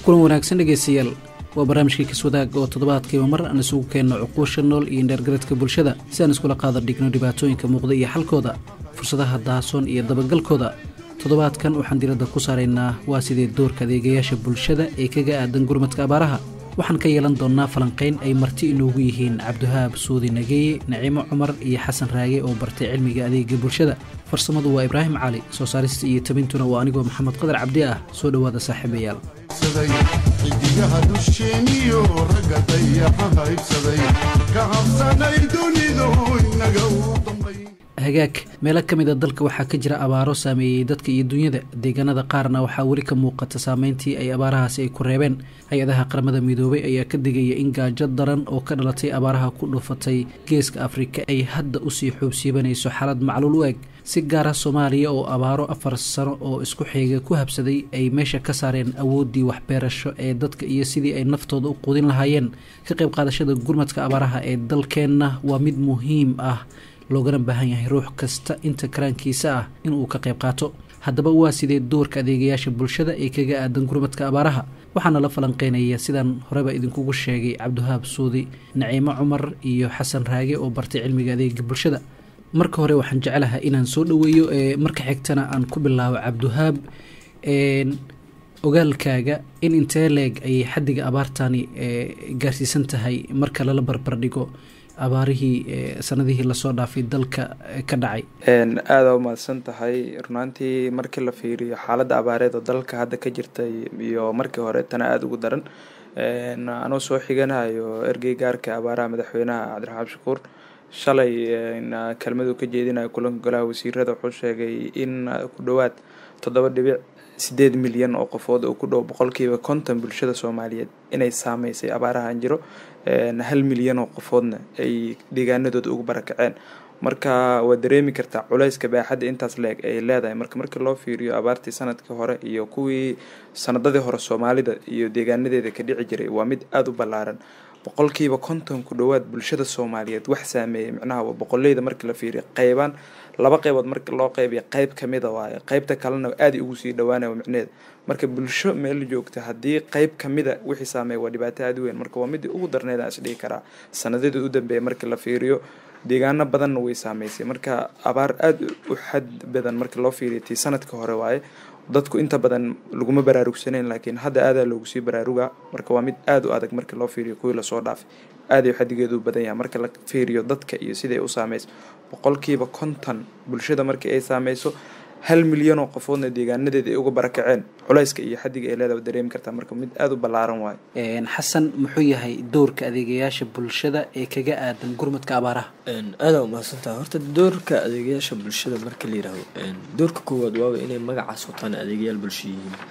kulan wanaagsan dhegaystayaal waa barnaamijkii kaswadaag oo toddobaadkiiba mar aan isugu keenno cuquusha nool iyo indheergaradka bulshada si aan iskula qaada dhigno dhibaatooyinka muuqda iyo xalkooda fursadaha daasoon iyo dabagalkooda toddobaadkan waxaan diradda ku saaraynaa waa sidee doorka adeegayaasha bulshada ee kaga aadan gurmadka abaaraha waxaan ka yeelan doonnaa falanqayn ay marti inoogu yihiin cabdiwahaab suudi nageeye naciimo cumar iyo xasan raage oo bartay cilmiga adeega bulshada farsamadu waa ibraahim cali soo saarista iyo tabintuna waa anigoo maxamed qadar cabdi ah soo dhowaada saaxiibayaal xidigaha dusheeniyo ragga dayaxa haybsaday ka habsanay dunidu inaga u dambay hagaag meelo ka mid a dalka waxaa ka jira abaaro saameeyey dadka iyo dunyada deegaanada qaarna waxaa weli ka muuqata saameyntii ay abaarahaasi ay ku reebeen hay-adaha qaramada midoobay ayaa ka digaya in gaajo daran oo ka dhalatay abaaraha ku dhufatay geeska afrika ay hadda usii xoobsiibanayso xaalad macluul u eg si gaara soomaaliya oo abaaro afar sano oo isku xiga ku habsaday ay meesha ka saareen awooddii waxbeerasho ee dadka iyo sidii ay naftooda u quudin lahaayeen ka qayb qaadashada gurmadka abaaraha ee dalkeenna waa mid muhiim ah loogana baahan yahay ruux kasta inta karaankiisa ah inuu ka qayb qaato haddaba waa sidee doorka adeegayaasha bulshada ee kaga aadan gurmadka abaaraha waxaana la falanqeynaya sidaan horeba idinkugu sheegay cabdiwahaab suudi naciimo cumar iyo xasan raage oo bartay cilmiga adeega bulshada marka hore waxaan jeclahay inaan soo dhoweeyo ee marka xigtana aan ku bilaabo cabdiwahaab ogaalkaaga in intee leeg ayay xaddiga abaartani gaarsiisan tahay marka lala barbardhigo abaarihii sanadihii lasoo dhaafay dalka ka dhacay aada umahadsan tahay runaantii markii la fiiriyo xaaladda abaareed oo dalka hadda ka jirtay iyo markii hore tana aada ugu daran anoo soo xiganayo ergey gaarka abaaraha madaxweynaha cabdiraxmaan shakuur shalay kelmadu ka jeedinayo kulanka golaha wasiirada wuxuu sheegay in ku dhowaad toddoba dhibic sideed milyan oo qofood oo ku dhow boqolkiiba konton bulshada soomaaliyeed inay saameysay abaarahan jiro hal milyan oo qofoodna ay deegaanadooda ugu barakaceen marka waad dareemi kartaa culeyska baaxadda intaas leeg ay leedahay marka markii loo fiiriyo abaartii sanadkii hore iyo kuwii sanadadii hore soomaalida iyo deegaanadeeda ka dhici jiray waa mid aada u ballaaran boqolkiiba konton ku dhowaad bulshada soomaaliyeed wax saameeyay micnaha waa boqoleyda markii la fiiriyo qeybaan laba qeybood marka loo qeybiya qeyb kamida waayo qeybta kalena aada ugu sii dhawaanaya micneheeda marka bulsho meel joogta haddii qeyb kamida wixii saameeya waa dhibaato aada u weyn marka waa midii ugu darneed aan isdhihi karaa sanadadii u dambeeya markii la fiiriyo deegaano badanna way saameysay marka abaar aada u xad badan markii loo fiiriyo tii sanadka hore waaye dadku inta badan laguma baraarugsanayn laakiin hadda aadaa loogu sii baraaruga marka waa mid aada u adag markii loo fiiriyo kuwii lasoo dhaafay aadayu xadigeedu u badan yahay marka la fiiriyo dadka iyo siday u saameyso boqolkiiba konton bulshada markii ay saameyso hal milyan oo qofoodna deegaanadeeda ay uga barakaceen culeyska iyo xadiga ay leedaha dareemi kartaa marka mid aada u ballaaran waayo xasan muxuu yahay doorka adeegayaasha bulshada ee kaga aadan gurmadka abaaraha aada umahadsantaha horta doorka adeegayaasha bulshada marka la yiraahdo doorka koowaad waaba inay magacaas wataan adeegayaal bulsho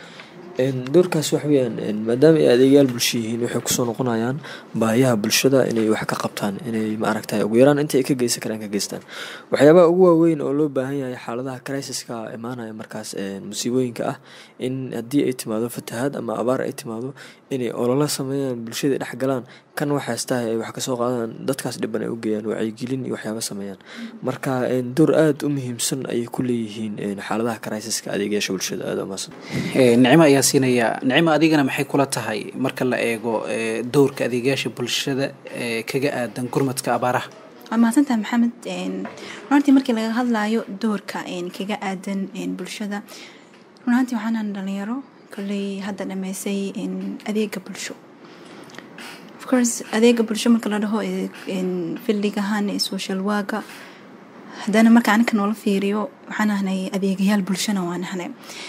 yihiin doorkaas wax weyaan maadaama ay adeegayaal bulsho yihiin waxay kusoo noqonayaan baahiyaha bulshada inay wax ka qabtaan inay maaragtay ugu yaraan inta ay ka geysan karaan ka geystaan waxyaabaha ugu waaweyn oo loo baahan yahay xaaladaha crisis-ka imaanaya markaas musiibooyinka ah in haddii ay timaado fatahaad ama abaar ay timaado inay ololo sameeyaan bulshada dhex galaan kan waxaystahay ay wax kasoo qaadaan dadkaas dhiban ay u geeyaan wacyigelin iyo waxyaaba sameeyaan marka door aada u muhiimsan ayay ku leeyihiin xaaladaha crisis-ka adeegayaasha bulshada aada umaasan nicmo ayaa siinaya nicmo adigana maxay kula tahay marka la eego doorka adeegayaasha bulshada ee kaga aadan gurmadka abaaraha waa mahadsantaha maxamed runantii markii laga hadlayo doorka kaga aadan bulshada runaantii waxaanaan dhalinyaro kolley hadda dhameysay adeega bulsho ofcourse adeega bulsho marka la dhaho fildigahan social waaga haddana marka anika noola fiiriyo waxaan ahnay adeegayaal bulshona waa nahnay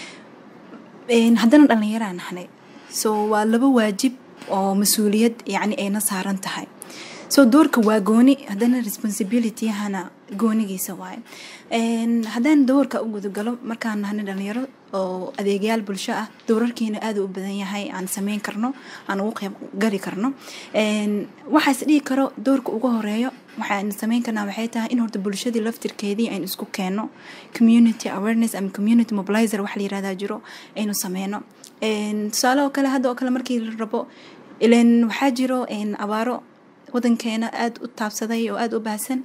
haddana dhallinyaraa nahnay so waa laba waajib oo mas-uuliyad yacni ayna saaran tahay so doorka waa gooni haddana responsibilityyahana goonigiisa waaye haddaan doorka u gudagalo markaan nahnay dhalinyaro oo adeegayaal bulsho ah doorarkiina aada u badan yahay aan sameyn karno aan ugu qeyb gari karno waxaas dhihi karo doorka ugu horeeyo waxaan sameyn karnaa waxay tahay in horta bulshadii laftirkeedii aynu isku keenno community awareness ama community mobilizer wax la yirahdaa jiro aynu sameyno tusaale oo kale hadda oo kale markii la rabo ilan waxaa jiro abaaro wadankeena aada u taabsaday oo aada u baahsan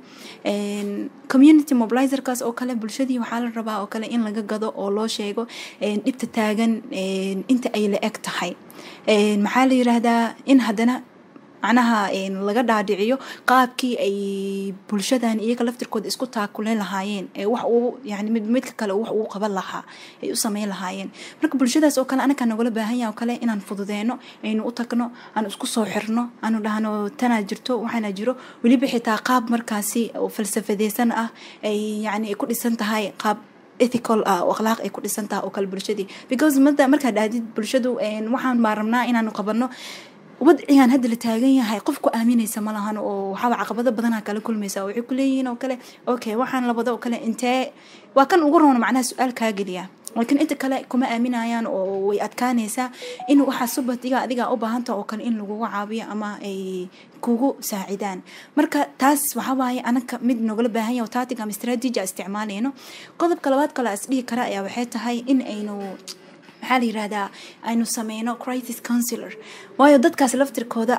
community mobilizerkaas oo kale bulshadii waxaa la rabaa oo kale in laga gado oo loo sheego dhibta taagan inta ay la eg tahay maxaa la yiraahdaa in haddana macnaha laga dhaadhiciyo qaabkii ay bulshadan iyaga laftirkooda isku taakulen lahaayeen ee wax uu yani mid midka kale wax uu qaban lahaa ay u sameyn lahaayeen marka bulshadaas oo kale anakaa nagula baahan yaha oo kale inaan fududeeno aynu u tagno aan isku soo xirno aanu dhahno tanaa jirto waxaana jiro weliba xitaa qaab markaasi oo falsafadeysan ah ay yani ay ku dhisan tahay qaab ethical ah oo akhlaaq ay ku dhisan tahay oo kale bulshadii because mada markaa dhahdid bulshadu waxaan baa rabnaa inaanu qabano wadcigan hadda la taagan yahay qof ku aaminaysa ma lahan oo waxaaba caqabado badanaa kala kulmaysa waxay ku leeyihiin oo kale okay waxaan labado oo kale intee waa kan ugu roona macnaha su-aal kaa geliya laakiin inta kale kuma aaminayaan oo way adkaanaysaa in waxaa subadiga adiga u baahanta oo kale in lagugu caabiyo ama ay kugu saacidaan marka taas waxawaaye anaka mid nogala baahan yahay tactic ama strategy isticmaalayno qodobka labaad kale as dhihi kara ayaa waxay tahay in aynu maxaa la yirahdaa aynu sameyno crisis counsilor waayo dadkaas laftirkooda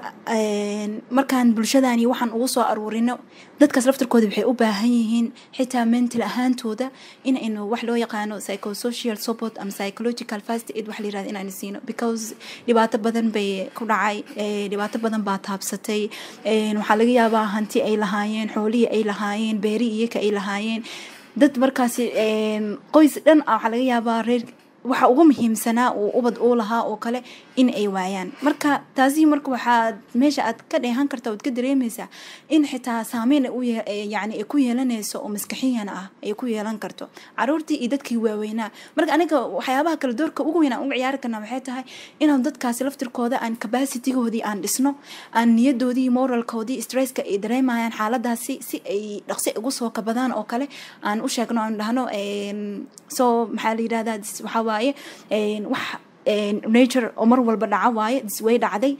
markaan bulshadani waxaan ugu soo aruurino dadkaas laftirkooda waxay u baahan yihiin xitaa mental ahaantooda in aynu wax loo yaqaano psychosocial support ama psychological fast aid wax la yirahda inaynu siino because dhibaato badan bay ku dhacay dhibaato badan baa taabsatay waxaa laga yaabaa hanti ay lahaayeen xoolihii ay lahaayeen beeri iyaka ay lahaayeen dad markaasi qoys dhan ah waxaa laga yaabaa reer waxa ugu muhiimsanaa uu ubad uu lahaa oo kale in ay waayaan marka taasi marka waxaad meesha aad ka dheehan karta oad ka dareemaysaa in xitaa saameyn yani ay ku yeelanayso oo maskaxiyana ah ay ku yeelan karto caruurtii iyo dadkii waaweynaa marka aniga waxyaabaha kale doorka ugu weyn aan uga ciyaari karna waxay tahay inaan dadkaasi laftirkooda aan capacitigoodii aan dhisno aan niyadoodii moralkoodii stresska ay dareemayaan xaaladaasi si ay dhaqsi ugu soo kabadaan oo kale aan u sheegno aan dhahno so maxaa la yirahdaa waxaa waaye wax nature oo mar walba dhaca waaye way dhacday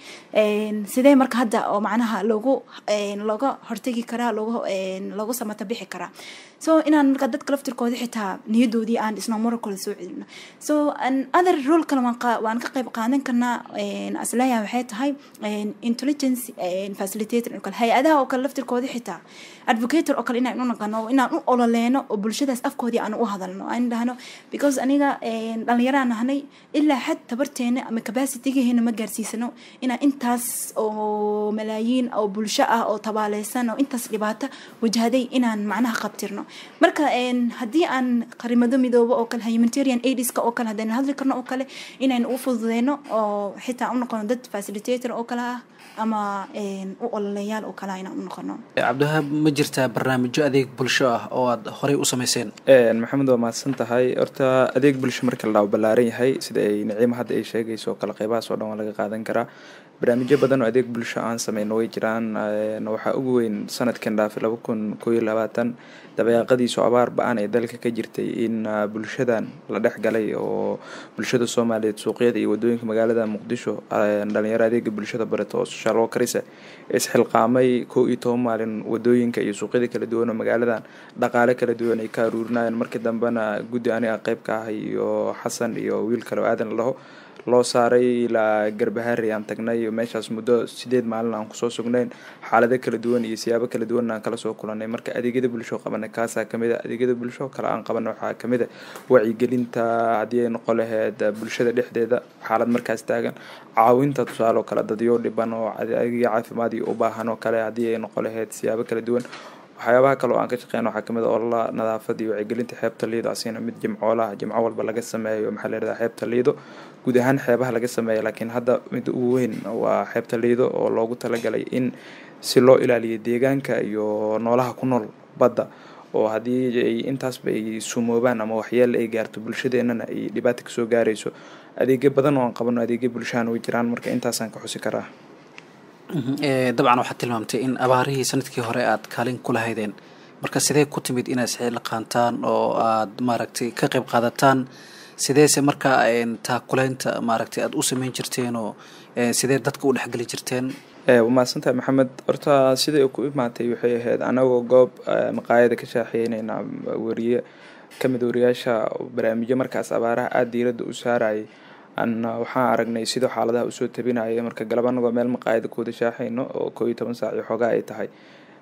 sidee marka hadda oo macnaha loogu looga hortegi karaa loogu loogu samata bixi karaa so inaan marka dadka laftirkooda xitaa niyadoodii aan dhisno moralkooda soo celino so other role kale waan ka qayb qaadan karnaa asleeya waxay tahay intelligence facilitator oo kale hay-adaha oo kale laftirkooda xitaa advocator oo kale inaan u naqano inaan u ololeeno oo bulshadaas afkoodii aan u hadalno aan dhahno because aniga dhalinyaraan nahnay ilaa xad tabarteena ama capacitygeena ma gaarsiisano inaan intaas oo malaayiin oo bulsho ah oo tabaaleysan oo intaas dhibaato wajahday inaan macnaha qabtirno marka haddii aan qarimado midoobo oo kale humanitarian aidska oo kale haddayna hadli karno oo kale inaynu u fududeyno oo xitaa u noqono dad facilitator oo kale ah ama u ololeyaal oo kale inaan u noqono cabdiwahaab ma jirtaa barnaamijyo adeeg bulsho ah oo aad horey u sameyseen maxamed waa mahadsan tahay horta adeeg bulsho marka la dhaho ballaaran yahay sida ay naciimo hadda ay sheegayso oo kale qeybahaas oo dhan waa laga qaadan karaa barnaamijyo badan oo adeeg bulsho aan sameyno way jiraan waxaa ugu weyn sanadkan dhaafay laba kun koo iyo labaatan dabeeqadiisu abaar ba-an ee dalka ka jirtay in bulshadan la dhex galay oo bulshada soomaaliyeed suuqyada iyo wadooyinka magaalada muqdisho dhalinyaro adeega bulshada bareto oo social workerisa isxilqaamay koo iyo toban maalin wadooyinka iyo suuqyada kala duwan oo magaaladan dhaqaale kala duwan ay ka aruurinayeen markii dambena guddi aniga qeyb ka ah iyo xasan iyo wiil kale oo aadan laho loo saaray ilaa garbahaari aan tagnay meeshaas muddo sideed maalin aan kusoo sugnayn xaalado kala duwan iyo siyaabo kala duwan aan kala soo kulanay marka adeegyada bulsho qabanay kaasaa kamid a adeegyada bulsho kale aan qabanay waxaa kamid a wacyigelinta haddii ay noqon laheyd bulshada dhexdeeda xaalad markaas taagan caawinta tusaale oo kale dadyo dhiban oo adeegyo caafimaad iyo u baahan oo kale haddii ay noqon laheyd siyaabo kala duwan waxyaabaha kale oo aan ka shaqeyn waxaa kamid a olala nadaafada iyo wacyigelinta xeebta liido asina mid jimcoolaha jimco walba laga sameeyo maxaa layirahdaa xeebta liido guud ahaan xeebaha laga sameeya laakiin hadda mid ugu weyn waa xeebta liido oo loogu talagalay in si loo ilaaliyo deegaanka iyo noolaha ku nool badda oo haddii ay intaasba ay sumoobaan ama waxyeel ay gaarto bulshadeenana ay dhibaata kasoo gaarayso adeegyo badan oo aan qabano adeegyo bulshahan way jiraan marka intaasaan ka xusi karaa dabcan waxaad tilmaamtay in abaarihii sanadkii hore aad kaalin ku lahaydeen marka sidee ku timid inaad isxil qaantaan oo aad maaragtay ka qayb qaadataan sideese markaa taakuleynta maaragtay aada u sameyn jirteen oo sidee dadka u dhexgeli jirteen waa mahadsantahay maxamed horta siday ku imaatay waxay ahayd anagoo goob maqaayada ka shaaxeyneyna wariye kamid wariyaasha barnaamijyo markaas abaaraha aada diiradda u saarayay an waxaan aragnay sidoo xaaladaha usoo tabinaya marka galab anagoo meel maqaayada kuwada shaaxayno oo koo iyo toban saac iyo xoogaa ay tahay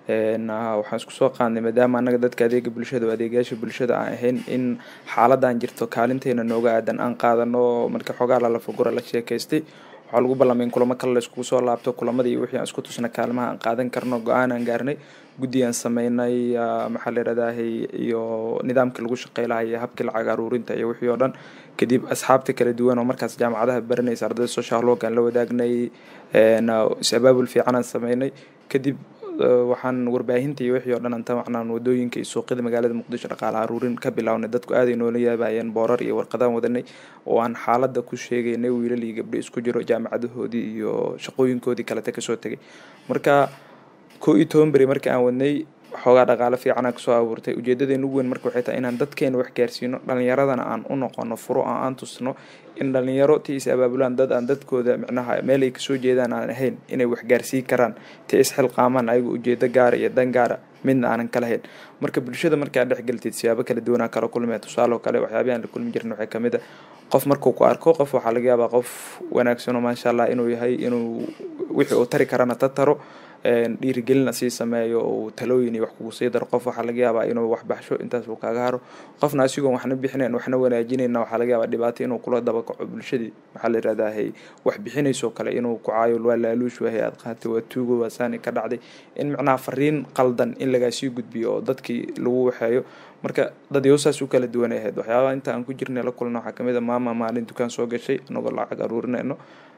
waxaan isku soo qaadnay maadaama annaga dadka adeega bulshada oo adeegayaasha bulshada aan ahayn in xaaladan jirto kaalinteena nooga aadan aan qaadano marka xoogaa lalafagura la sheekaystay waxaa lagu ballamay in kulamo kale la iskugu soo laabto kulamadii iyo wixii aan isku tusna kaalmaha aan qaadan karno go-aan aan gaarnay guddi aan sameynay maxaa la yidhahdahay iyo nidaamkii lagu shaqey lahaa iyo habkii lacag aruurinta iyo wixii oo dhan kadib asxaabta kala duwan oo markaas jaamacadaha baranaysa ardayda social work aan la wadaagnay is-abaabul fiican aan sameynay kadib waxaan warbaahinta iyo wixii oo dhan anta macnaan wadooyinka iyo suuqyada magaalada muqdisho dhaqaale aruurin ka bilownay dadku aaday noola yaabayeen boorar iyo warqadaan wadanay oo aan xaaladda ku sheegaynay wiilal iyo gabdho isku jiro jaamacadahoodii iyo shaqooyinkoodii kalete kasoo tegay marka koo iyo toban beri markii aan wadnay xoogaa dhaqaale fiicanaa kasoo abuurtay ujeedadeena ugu weyn marka waxay tahay inaan dadkeena wax gaarsiino dhalinyaradana aan u noqono furo oo aan tusno in dhalinyaro ti is abaabulaan dad aan dadkooda micnaha meel ay kasoo jeedaan aan ahayn inay wax gaarsiin karaan ti isxilqaamaan ayaga ujeedo gaara iyo dan gaara midna aanan kala hayn marka bulshada markaa dhexgeltid siyaabo kala duwanaa kala kulmaya tusaale kale waxyaabihi aan la kulmi jirin waxay kamid a qof markuu ku arko qof waxaa laga yaabaa qof wanaagsanoo maasha allah inuu yahay inuu wixii uu tari karana ta taro dhiirigelina sii sameeyo uu talooyin iyo wax kugu sii daro qof waxaa laga yaabaa inuu wax baxsho intaas uu kaaga haro qofna asigoon waxna bixinayn waxna wanaajinayna waxaa laga yaabaa dhibaato inuu kula dabakaco bulshadii maxaa la yirahdahay wax bixinaysoo kale inuu ku caayo waa laaluush wahay aad qaatay waa tuugo waa saani ka dhacday in macnaha fariin qaldan in lagaa sii gudbiyo oo dadkii lagu waxeeyo marka dadyo saas u kala duwanay ahayd waxyaabaha inta aan ku jirnay la kulna waxaa kamid a maama maalin dukaan soo gashay anagoo lacag aruurinayno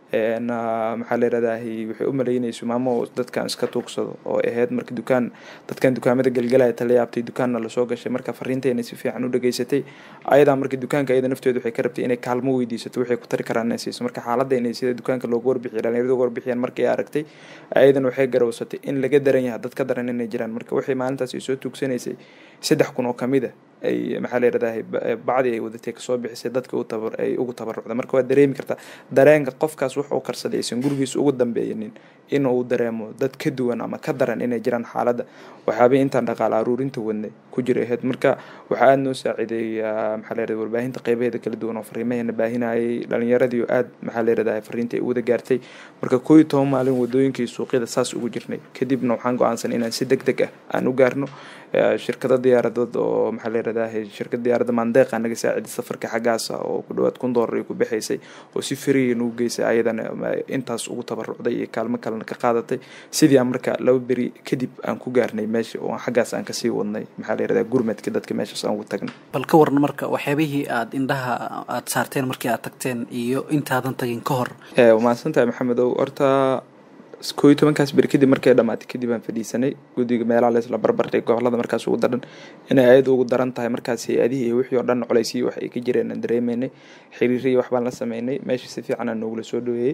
maxaa la yirahdahay waxay u malaynayso maamo dadkan iska tuugsado oo ahayd marka dukaan dadkan dukaamada galgalaya tala yaabtay dukaanna lasoo gashay marka fariintayna si fiican u dhageysatay ayadaa marka dukaanka ayada nafteedu waxay ka rabtay inay kaalmo weydiisato waxay ku tari karaan inay siiso marka xaaladda inay sida dukaanka loogu warbixiyo dhalinyarada uga warbixiyaan markay aragtay ayadan waxay garowsatay in laga daran yahay dad ka daran inay jiraan marka waxay maalintaas ay soo tuugsanaysay saddex kun oo kamid a ay maxaa la yirahdahay bacdi ay wadatay kasoo bixisay dadka u tabar ay ugu tabarucda marka waa dareemi kartaa dareenka qofkaas wax uu karsaday aysan gurigiisa ugu dambeeyanin in uu dareemo dad ka duwan ama ka daran inay jiraan xaaladda waxyaabay intaan dhaqaale aruurinta wadnay ku jira ahayd marka waxaa aada noo saaciiday maxaa la yirahda warbaahinta qeybaheeda kala duwan oo fariimaheena baahinayay dhalinyaradii aad maxaa la yirahdahay fariinta ay u wada gaartay marka koo iyo toban maalin wadooyinka iyo suuqyada saas ugu jirnay kadibna waxaan go-aansan inaan si deg deg ah aan u gaarno shirkada diyaaradood oo maxaa la yirahdahay shirkada diyaaradda maandeeqa naga saaciday safarka xaggaasa oo ku dhawaad kun doolar ay ku bixaysay oo si fariya nagu geysay ayadana intaas ugu tabarucday iyo kaalmo kalena ka qaadatay sidii aan marka laba beri kadib aan ku gaarnay meesha oo xaggaas aan kasii wadnay maxaa la yirahdaa gurmadka dadka meeshaas aan ugu tagnay bal ka waran marka waxyaabihii aada indhaha aada saarteen markii aad tagteen iyo intaadan tagin ka hor mahadsan tahay maxamedow horta koo iyo tobankaas beri kadib markay dhamaatay kadib aan fadhiisanay guddiga meelaha leesla barbardhig gobolada markaas ugu daran inay ayada ugu daran tahay markaas hay-adihii iyo wixii oo dhan colaysiyii wax ay ka jireen aan dareemeynay xiriiriyi waxbaan la sameynay meesha si fiican aan noogula soo dhaweeyey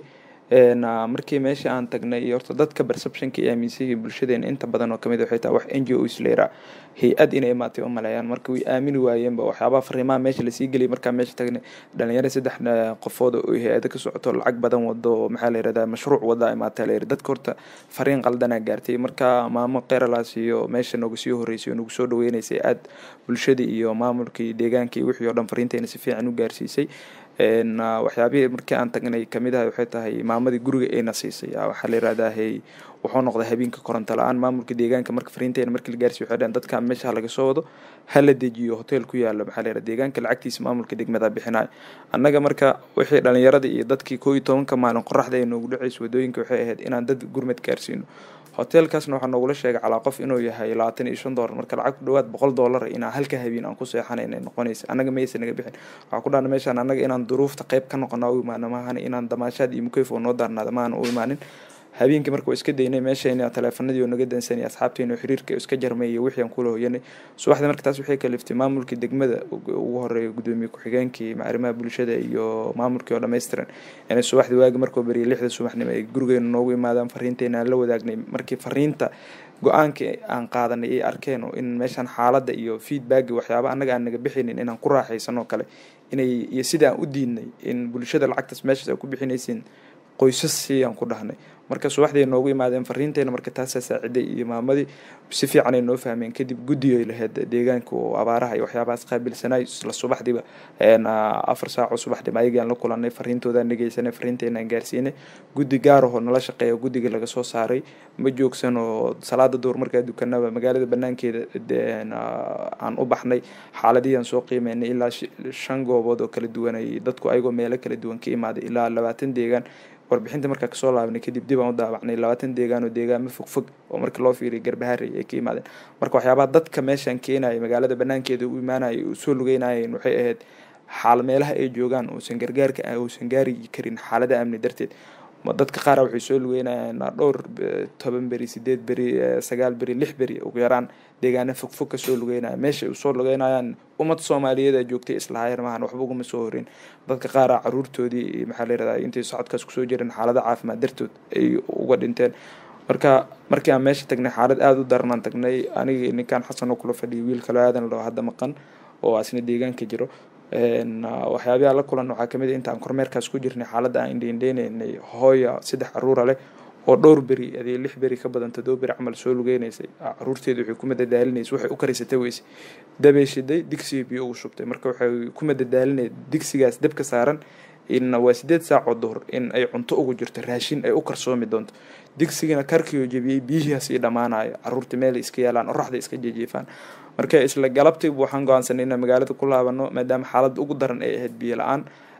markii meesha aan tagnay iyo horta dadka perceptionka iyo aaminsayihi bulshadeena inta badan oo kamid waxay tahay wax n g o isleera hay-ad inay imaatay u maleeyaan marka way aamini waayeenba waxyaabaha fariimaha meesha lasii geliyay markaa meesha tagnay dhalinyaro saddex qofood oo hay-ada ka socoto lacag badan wado maxaa la yirahdaa mashruuc wada imaata la yiri dadka horta fariin qaldanaa gaartay marka maamo keeralaas iyo meesha nooga sii horeysay oo nagu soo dhaweynaysay aad bulshadii iyo maamulkii deegaankii wixii oo dhan fariintayna si fiican u gaarsiisay waxyaabihii markii aan tagnay kamid ah waxay tahay maamadii guriga ayna siisay waxaa la yirahdahay wuxuu noqday habeenka koronto la-aan maamulka deegaanka marka fariintayna markii la gaarsiy waxay dhaheen dadka meesha laga soo wado hala dejiyo hotel ku yaalo maxaa la yirahda deegaanka lacagtiisa maamulka degmada bixinayo annaga marka wixii dhalinyaradii iyo dadkii koo iyo tobanka maalin qoraxda ay noogu dhacaysa wadooyinka waxay ahayd inaan dad gurmad gaarsiino hotelkaasna waxaa noogula sheegay calaa qof inuu yahay labaatan iyo shan doolar marka lacag ku dhawaad boqol doolar inaa halka habeen aan ku seexanayna noqonaysa annaga maysa naga bixin waxaa ku dhahna meeshaan annaga inaan duruufta qayb ka noqona u imaano maahan inaan damaashaad iyo mukeyf oo noo daarnaada maahan u imaanin habeenkii marka waa iska daynay meeshayna taleefanadii oo naga dansanay asxaabteena oo xiriirka iska jarmay iyo wixii aan kula hoyanay subaxdii marka taas waxay kaliftay maamulkii degmada ugu horeeya gudoomiye ku-xigeenkii arrimaha bulshada iyo maamulkii oo dhammaystiran inay subaxdii waagi markoo beriya lixda subaxnimo ay gurigeena noogu imaadaan fariinteyna aan la wadaagnay markii fariinta go-aankii aan qaadanay ay arkeen oo in meeshaan xaaladda iyo feedbacki waxyaaba annaga aan naga bixinin inaan ku raaxaysan oo kale inay iyo sida aan u diidnay in bulshada lacagtaas meeshaas ay ku bixinaysiin qoysas siiyaan ku dhahnay marka subaxdii noogu imaadeen fariinteena marka taasaa saaciday iyo maamadii si fiican ay noo fahmeen kadib guddigay lahayd deegaanka oo abaaraha iyo waxyaabahaas qaabilsanay isla subaxdiiba afar saaco subaxdiiba ayagaan la kulanay fariintoodaan dhegeysanay fariinteenaan gaarsiinay guddi gaarahoo nala shaqeeya guddiga laga soo saaray ma joogsan oo salaada duur markaa dukanaba magaalada banaankeeda aan u baxnay xaaladihii aan soo qiimeynay ilaa shan goobood oo kala duwan ay dadku ayagoo meelo kala duwan ka imaaday ilaa labaatan deegaan warbixinta markaa kasoo laabnay kadib dib aan u daawacnay labaatan deegaan oo deegaamo fogfog oo marka loo fiiriya garbaharey ay ka imaadeen marka waxyaabaha dadka meeshaan keenaya magaalada banaankeeda u imaanaya u soo lugeynayeen waxay ahayd xaal meelaha ay joogaan uusan gargaarka uusan gaari karin xaalada amni darteed dadka qaara waxay soo lugeynayaan dhowr toban beri sideed beri sagaal beri lix beri ugu yaraan deegaana fogfog ka soo lugeynaya meesha usoo lugeynayaan ummad soomaaliyeed joogtay islahaayar maahan waxba uguma soo horin dadka qaara caruurtoodii maxaa layirahdaa intay socodkaas kusoo jireen xaalada caafimaad dartood ay uga dhinteen marka markii aan meesha tagnay xaalad aada u daranaan tagnay anigii ninkaan xasan oo kula fadhiyay wiil kaloo aadan loo hadda maqan oo asna deegaanka jiro waxyaabaha la kulan waxaa kamid intaan kormeerkaas ku jirnay xaaladda aan indheindheyneynay hooya saddex caruura leh oo dhowr beri adee lix beri ka badan todoba beri camal soo lugeynaysay caruurteedu waxay ku madadaalinaysa waxay u karisatay weyse dabay shiday digsiga biyo ugu shubtay marka waxay ku madadaalinay digsigaas dabka saaran in waa sideed saacoo duhur in ay cunto ugu jirto raashin ay u karsoomi doonto digsigana karkioo jebiyey biyihiias ii dhammaanayo caruurta meel iska yaalaan oraxda iska jejeefaan marka isla galabtiiba waxaan go-aansanay inaan magaalada ku laabano maadaama xaaladda ugu daran ay ahayd biyo la-aan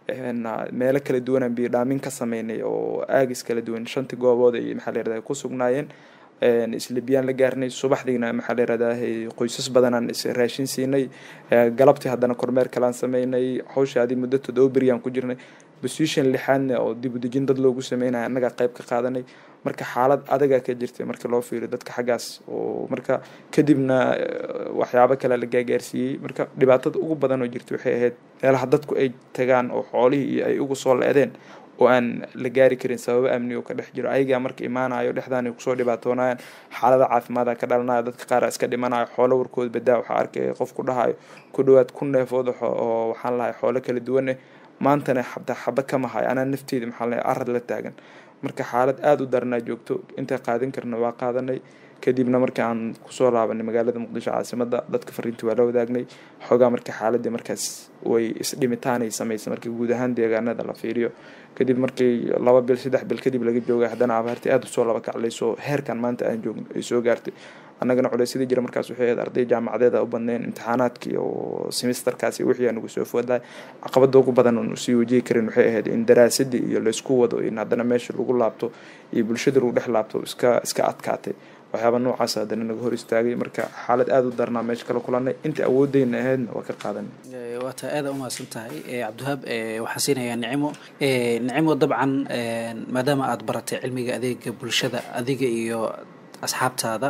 meelo kala duwanaan biyo dhaamin ka sameynay oo aagis kala duwan shantii goobood ay maxaa layirahdaa ku sugnaayeen isla biyaan la gaarnay subaxdiina maxaa layirahdaa qoysas badanaan is raashin siinay galabtii haddana kormeer kalaan sameynay hawsha adi muddo todoba beriyaan ku jirnay position lixaadna oo dib u dejin dad loogu sameynaya annagaa qayb ka qaadanay marka xaalad adagaa ka jirtay marka loo fiiriyo dadka xaggaas oo marka kadibna waxyaabo kale la gaagaarsiiyey marka dhibaatada ugu badan oo jirta waxay ahayd meelaha dadku ay tagaan oo xoolihii iyo ay ugu soo leedeen oo aan la gaari karin sababo amni oo ka dhex jiro ayagaa marka imaanayo dhexdaan ay kusoo dhibaatoonayaan xaalada caafimaada ka dhalanaya dadka qaar iska dhimanayo xoolo warkood badaa waxaa arkaya qof ku dhahayo ku dhawaad ku neefood oo waxaan lahay xoolo kala duwan eh maantana xataa xaba kama hayo anaa nafteeda maxaa lahay arad la taagan marka xaalad aada u daranaa joogto intaa qaadan karna waa qaadanay kadibna markii aan kusoo laabanay magaalada muqdisho caasimada dadka fariintii waa la wadaagnay xoogaa marka xaaladii markaas way isdhimitaanay sameysay markii guud ahaan deegaanada la fiiriyo kadib markii laba bil saddex bil kadib laga joogay haddana abaartii aada usoo laba kaclayso heerkan maanta aan joogno ay soo gaartay annagana culeysyadii jira markaas waxay ahayd arday jaamacadeeda u badneen imtixaanaadkii oo semesterkaasi wixii aan ugu soo foodlahay caqabada ugu badan oon usii wajihi karin waxay ahayd in daraasadii iyo laysku wado in haddana meesha lagu laabto iyo bulshada lagu dhex laabto iska iska adkaatay waxyaaba noocaas haddana naga hor istaagay marka xaalad aada u darnaa meesha kala kulanay inta awoodeyna ahaydna waa ka qaadanay waata aada umahadsan tahay cabdiwahaab waxaan siinayaa nicimo nicimo dabcan maadaama aada baratay cilmiga adeega bulshada adiga iyo asxaabtaada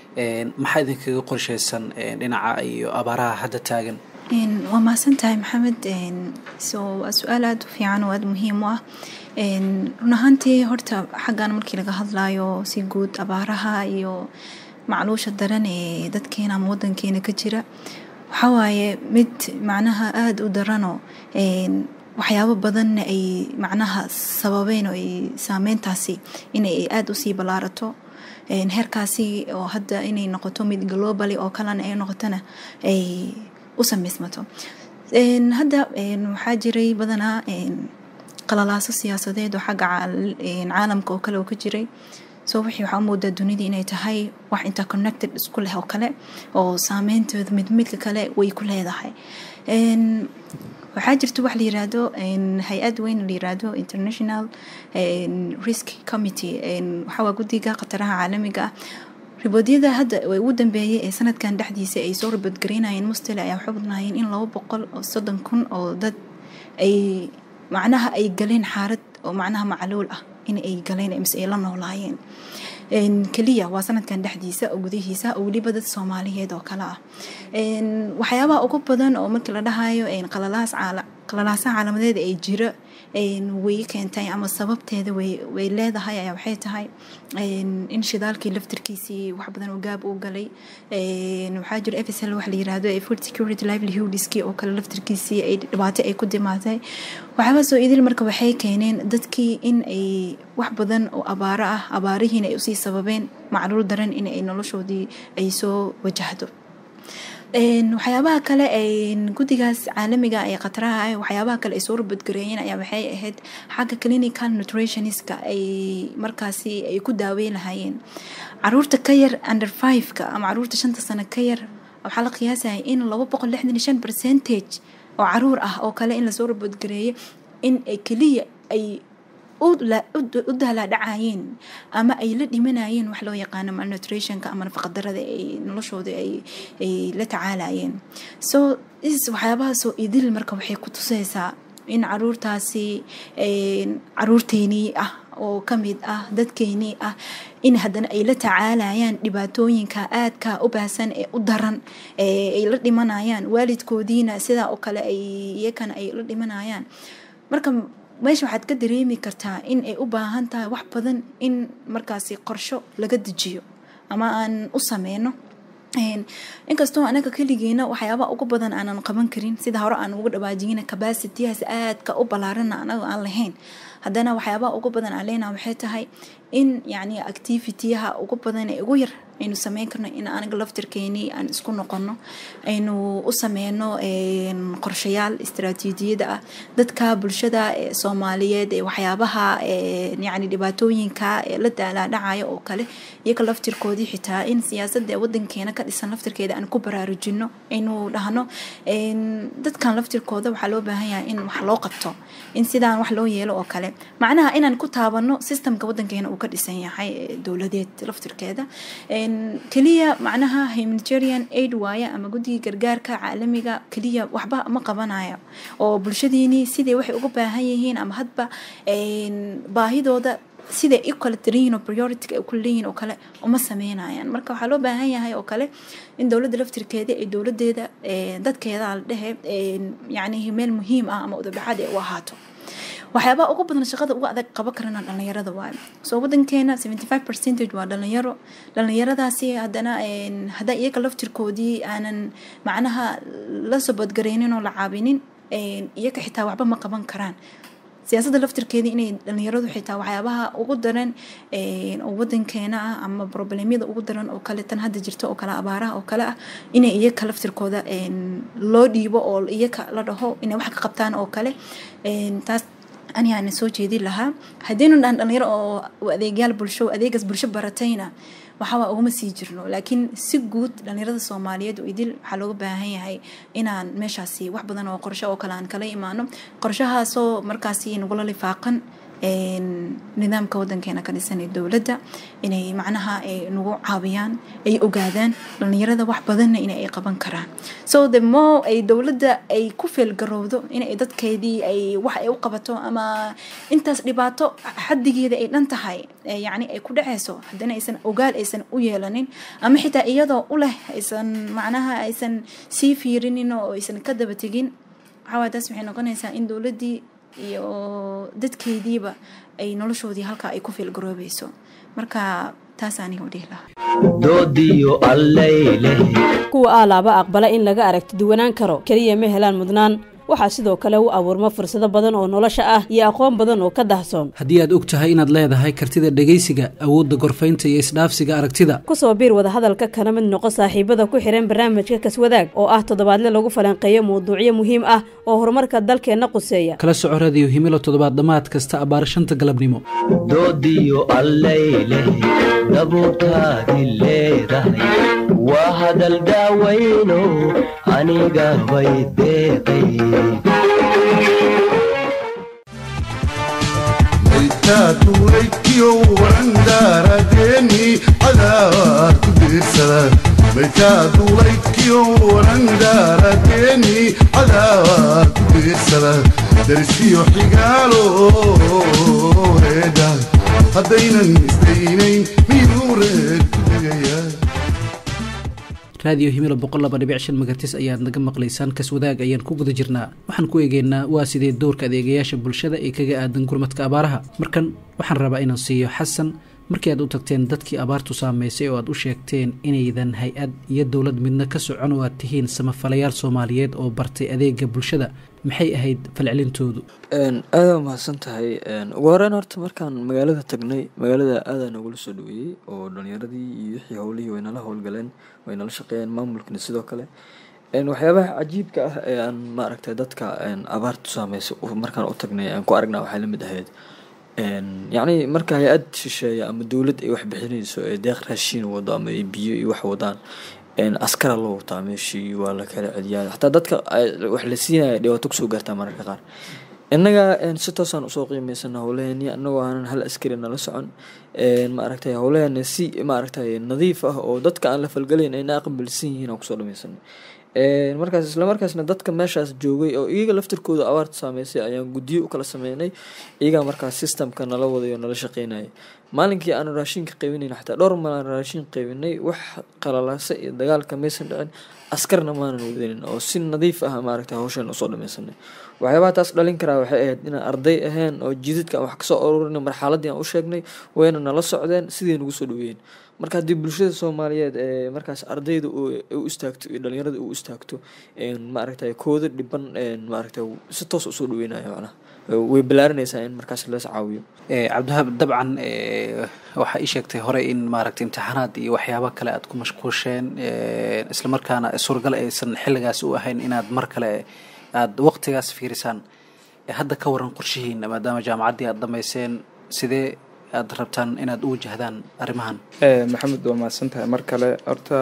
maxaa idinkaga qorsheysan dhinaca iyo abaaraha hadda taagan waa mahadsan tahay maxamed so waa su-aal aada u fiican oo aada muhiim u ah run ahaantii horta xaggan markii laga hadlayo si guud abaaraha iyo macluusha daran ee dadkeena ama wadankeena ka jira waxawaaye mid macnaha aada u daranoo waxyaabo badanna ay macnaha sababeen oo ay saameyntaasi inay aada usii ballaarato heerkaasi oo hadda inay noqoto mid globally oo kalena ay noqotona ay u sameysmato hadda waxaa jiray badanaa qalalaaso siyaasadeed oo xagga caalamka oo kale oo ka jiray so wixii waxaa umoodaa dunidii inay tahay wax interconnected isku leh oo kale oo saameyntooda mid midka kale way ku leedahay waxaa jirta wax la yiraahdo hay-ad weyn la yiraahdo international risk committee waxawaa guddiga khataraha caalamiga ah riboodyada hadda ugu dambeeyay ee sanadkan dhexdiisa ay soo riboodgareynayeen mustale ayaa waxay badnaayeen in laba boqol oo soddon kun oo dad ay macnaha ay galeen xaalad oo macnaha macluul ah in ay galeen mise ay la noolaayeen keliya waa sanadkan dhexdiisa oo gudihiisa oo weliba dad soomaaliyeed oo kale ah waxyaabaha ugu badan oo markii la dhahayo qalalaasaha caalamadeed ay jira way keentay ama sababteeda way leedahay ayaa waxay tahay in shidaalkii laftirkiisii wax badan oo gaab uu galay waxaa jira efsl wax la yiraahdo food security livelihoodskii oo kale laftirkiisii ay dhibaato ay ku dimaatay waxyaabahaasoo idil marka waxay keeneen dadkii in ay wax badan oo abaaro ah abaarihiina ay usii sababeen macluul daran in ay noloshoodii ay soo wajahdo waxyaabaha kale guddigaas caalamiga ee khataraha ah waxyaabaha kale ay soo rabadgareeyeen ayaa waxay ahayd xagga clinical nutritionistka ay markaasi ay ku daaweyn lahaayeen caruurta ka yar under fiveka ama caruurta shanta sano ka yar waxaa la qiyaasaya in laba boqol lixdan iyo shan percentage oo caruur ah oo kale in lasoo rabadgareeyay in keliya ay u dahlaadhacayeen ama ay la dhimanayeen wax loo yaqaano malnutritionka ama nafaqadarada ay noloshooda ay la tacaalayeen so is waxyaabahaasoo idil marka waxay ku tusaysaa in caruurtaasi caruurteenii ah oo kamid ah dadkeenii ah in haddana ay la tacaalayaan dhibaatooyinka aadka u baahsan ee u daran ay la dhimanayaan waalidkoodiina sidaa oo kale ay iyakana ay la dhimanayaan marka meesha waxaad ka dareemi kartaa in ay u baahan tahay wax badan in markaasi qorsho laga dejiyo ama aan u sameyno inkastoo anaga keligeena waxyaabaa ugu badan aanan qaban karin sida hore aan uga dhawaajiyina cabacitiyahaas aadka u ballaarana anaga aan lahayn haddana waxyaabaha ugu badan aan leenaha waxay tahay in yacni activityaha ugu badan ee ugu yar aynu sameyn karno in anaga laftirkeenii aan isku noqono aynu u sameyno qorshayaal istaraatiijiyada ah dadka bulshada soomaaliyeed ee waxyaabaha yani dhibaatooyinka ee la daalaadhacaya oo kale iyaga laftirkoodii xitaa in siyaasada wadankeena ka dhisan laftirkeeda aan ku baraarujino aynu dhahno dadkan laftirkooda waxaa loo baahan yahay in wax loo qabto in sidaan wax loo yeelo oo kale macnaha inaan ku taabano systemka wadankeena uu ka dhisan yahay dowladeed laftirkeeda keliya macnaha humanitarian aid waaye ama guddiga gargaarka caalamiga keliya waxba ma qabanayo oo bulshadiinii sidai waxay uga baahan yihiin ama hadba baahidooda siday u kala tiranyihin oo priority ay ku leeyihin oo kale uma sameynayaan marka waxaa loo baahan yahay oo kale in dowladda laftirkeeda ee dowladeeda dadkeeda la dhehe yacni meel muhiim ah ama udabdhaxaad ay u ahaato waxyaabaha ugu badan shaqada uga adag qaban karana dhalinyarada waayo soo wadankeena seventy five percentage waa dhalinyaro dhalinyaradaasi haddana haddaa iyaga laftirkoodii aanan macnaha la sobodgareynin oo la caabinin iyaga xitaa waxba ma qaban karaan siyaasadda laftirkeeda inay dhalinyaradu xitaa waxyaabaha ugu daran oo wadankeena ah ama problemyada ugu daran oo kale tan hadda jirta oo kale abaaraha oo kale ah inay iyaka laftirkooda loo dhiibo oo iyaka la dhaho inay wax ka qabtaan oo kale taas anigaana soo jeedin lahaa haddaynu dhahan dhalinyaro oo adeegyaal bulsho adeegaas bulsho baratayna waxawaa uguma sii jirno laakiin si guud dhalinyarada soomaaliyeed oo idil waxaa looga baahan yahay inaan meeshaasi wax badan oo qorsho oo kale aan kala imaano qorshahaasoo markaasi nagula lifaaqan nidaamka wadankeena ka dhisan ee dowladda inay macnaha nagu caawiyaan ay ogaadaan dhalinyarada wax badanna in ay qaban karaan so the more ay dowladda ay ku feelgarowdo inay dadkeedii ay wax ay u qabato ama intaas dhibaato xadigeeda ay dhan tahay yacni ay ku dhaceyso haddana aysan ogaal aysan u yeelanin ama xitaa iyadoo u leh aysan macnaha aysan sii fiirinin oo aysan ka daba tegin waxawaa taas waxay noqonaysaa in dowladdii iyo dadkeediiba ay noloshoodii halkaa ay ku fiilgaroobayso marka taas aniga u dhihi lahaa doodiyo allayleh kuwa aalaaba aqbala in laga aragti duwanaan karo keliya ma helaan mudnaan waxaa sidoo kale u abuurma fursado badan oo nolosha ah iyo aqoon badan oo ka dahsoon haddii aad og tahay inaad leedahay kartida dhegaysiga awoodda gorfaynta iyo isdhaafsiga aragtida kusoo biir wadahadalka kana mid noqo saaxiibada ku xihan barnaamijka kaswadaag oo ah toddobaadle lagu falanqeeyo mawduucyo muhiim ah oo horumarka dalkeenna quseeya kala soco radiyo himilo toddobaad dhammaad kasta abbaar shanta galabnimo doodiyo allayleh dabuurtaadi leedahay waa hadal daawayno aniga bay deeqay maytaatulaykiyo warandaaradeeni cadaawaa ku diirsada maytaatulaykiyo warandaaradeeni cadaawaa ku diirsada darsiyo xigaalo heeda haddaynan isdaynayn miyuu reer ku degaya raadiyo himilo boqol laba dhibic shan magatis ayaad naga maqlaysaan kaswadaag ayaan ku guda jirnaa waxaan ku eegeynaa waa sidee doorka adeegayaasha bulshada ee kaga aadan gurmadka abaaraha markan waxaan rabaa inaan siiyo xasan markii aad u tagteen dadkii abaartu saameysay oo aad u sheegteen inaydan hay-ad iyo dowlad midna ka socon oo aad tihiin samafalayaal soomaaliyeed oo bartay adeega bulshada maxay ahayd falcelintoodu aada mahadsan tahay ugu horeyn horta markaan magaalada tagnay magaalada aadaa nagula soo dhaweeyey oo dhalinyaradii iyo wixii howlihii way nala howlgaleen way nala shaqeeyeen maamulkina sidoo kale waxyaabaha cajiibka ah ee aan maaragtay dadka abaartu saameysay markaan u tagnay aan ku aragnaa waxay lamid ahayd yacni marka hay-ad shisheeya ama dowlad ay wax bixinayso ee deeq raashiin wado ama ay biyo iyo wax wadaan askara loo wataa meeshii waa la kala celiyaa xataa dadka wax la siinaya dhibaato kusoo gaartaa mararka qaar innaga si toosaan usoo qiimeysana howlaheeni anagoo aanan hal askari nala socon maaragtay howlaheena si maaragtay nadiif ah oo dadka aan la falgalayn ayna aqbalsan yihiin aan kusoo dhameysana markaas islamarkaasna dadka meeshaas joogay oo iyaga laftirkooda abaarta saameysay ayaan guddiyo u kala sameynay iyagaa markaas systemka nala waday oo nala shaqeynaya maalinkii aanu raashinka qaybinayn xataa dhowr malaan raashin qaybinay wax qalalaasa iyo dagaalka maysan dhicin askarna maanan wadanin oo si nadiif ah maaragtay hawshan usoo dhameysanay waxyaabaha taas dhalin karaa waxay ahayd inaan arday ahayn oo jidadka aan wax kasoo aruurin marxaladii aan u sheegnay wayna nala socdeen sidii nagu soo dhaweeyeen marka haddii bulshada soomaaliyeed ee markaas ardayda u istaagto iyo dhalinyarada u istaagto maaragtay kooda dhiban maaragtay si toos usoo dhaweynaya macnaha way balaarinaysaa in markaas lees caawiyo cabdiwahaab dabcan waxaa ii sheegtay hore in maaragtay imtixaanaad iyo waxyaabo kale aad ku mashquusheen islamarkaana suuragal aysan xilligaas u ahayn inaad mar kale aada waqtigaas fiirisaan hadda ka waran qorshihiina maadaama jaamacaddii aada dhammayseen sidee aada rabtaan inaad u wajahdaan arrimahan maxamed waa mahadsan tahay mar kale horta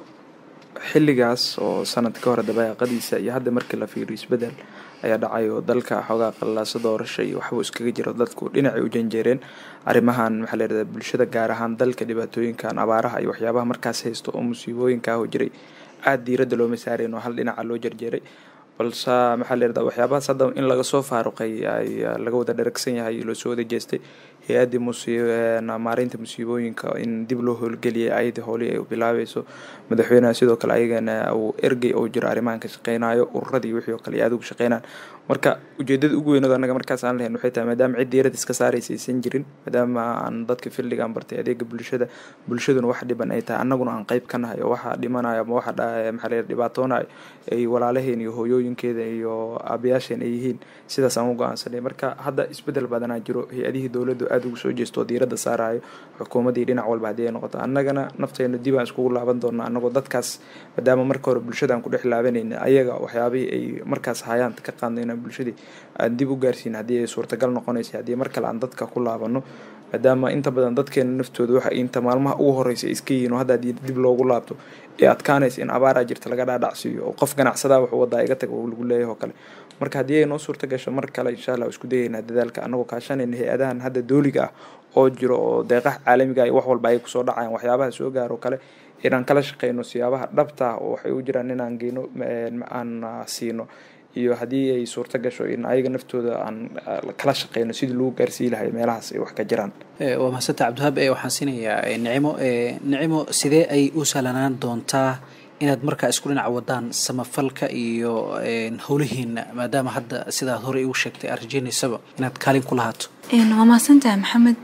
xilligaas oo sanad ka hore dabaaqadiisa iyo hadda markii la fiiriyo isbedel ayaa dhacay oo dalka xoogaa qallaasa doorasha iyo waxbuu iskaga jiro dadku dhinacay u janjeereen arrimahan maxaa la yirahdaa bulshada gaar ahaan dalka dhibaatooyinkan abaaraha iyo waxyaabaha markaas haysto oo musiibooyinka ah oo jiray aada diiradda looma saareen oo hal dhinaca loo jarjeeray balse maxaa la yirahdaa waxyaabahaas hadda in laga soo faaruqay ay laga wada dharagsan yahay loo soo wada jeestay hay-addii maareynta musiibooyinka in dib loo howlgeliyay ayadii howlihii ay bilaabayso madaxweynaha sidoo kale ayagana uu ergey oo jiro arrimahan ka shaqeynayo ururadii wixii oo kale iyo aad ugu shaqeynaan marka ujeedada ugu weynado annaga markaas aan lahayn waxay tahay maadaama cid diirad iska saaraysa aysan jirin maadaama aan dadka fildigaan bartay adeega bulshada bulshaduna wax dhiban ay tahay annaguna aan qeyb ka nahay oo waxa dhimanayo ama waxa maxaa la dhibaatoonayo ay walaalaheen iyo hooyooyinkeeda iyo aabayaasheen ay yihiin sidaas aan u go-aansanay marka hadda isbedel badanaa jiro hay-adihii dowladdu aada ugu soo jeesto oo diiradda saarayo xukuumaddii dhinac walba haddii ay noqoto annagana nafteena dib aan iskugu laaban doonaa annagoo dadkaas maadaama marka hore bulshada aan ku dhex laabanayna ayaga waxyaabihii ay markaas hayaan ka qaadnayna bulshadii aan dib u gaarsiin haddii ay suurtagal noqonaysa haddii mar kale aan dadka ku laabano maadaama inta badan dadkeena naftooda waxa inta maalmaha ugu horeysa ay iska yihiin oo hadda haddii dib loogu laabto ee adkaanaysa in abaaraa jirta laga dhaadhacsiiyo oo qof ganacsadaa wuxuu wadaa iga tag oo lagu leeyahay oo kale marka haddii ay noo suurta gasho mar kale insha allah isku dayaynaa dadaalka annagoo kaashanayna hay-adahan hadda dooliga ah oo jiro oo deeqaha caalamiga iyo wax walba ay kusoo dhacayaan waxyaabaha soo gaaro kale inaan kala shaqeyno siyaabaha dhabta ah oo waxay u jiraan inaan geyno aan siino iyo haddii ay suurto gasho in ayaga naftooda aan kala shaqeyno sidii lagu gaarsii lahay meelahaas ay wax ka jiraan waa mahadsantaa cabdiwahaab waxaan siinayaa nicimo nicimo sidee ay u sahlanaan doontaa inaad markaa isku dhinac wadaan samafalka iyo howlihiina maadaama hadda sidaad horey ugu sheegtay aad rajeynaysaba inaad kaalin ku lahaato waa mahadsantahay maxamed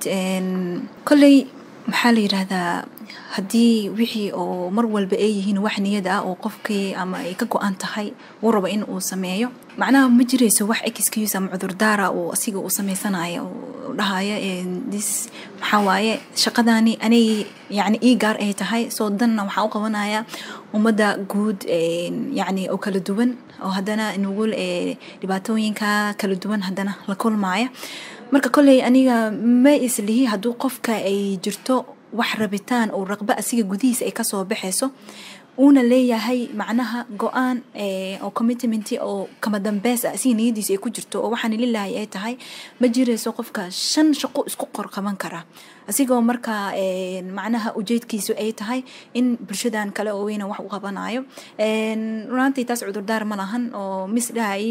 kolley maxaa la yidhaahdaa haddii wixii oo mar walba ay yihiin wax niyad ah oo qofkii ama ay ka go-an tahay uu rabo in uu sameeyo macnaha ma jirayso wax excuse ama cudurdaara uu asiga uu sameysanayo uu dhahaya dis maxaa waaye shaqadani anay yacni ii gaar ay tahay soo danna waxaa u qabanaya ummadda guud yacni oo kala duwan oo haddana nugul dhibaatooyinka kala duwan haddana la kulmaya marka kolley aniga ma islihi hadduu qofka ay jirto wax rabitaan oo raqba asiga gudihiisa ay kasoo baxayso uuna leeyahay macnaha go-aan oo commitment oo kama dambeys ah asiga niyadiisa ay ku jirto oo waxaan lilahay ay tahay ma jirayso qofka shan shaqo isku qor qaban kara asigoo markaa macnaha ujeedkiisu ay tahay in bulshadan kale oo weyna wax u qabanayo runaantii taas cudurdaar ma lahan oo mis dhahay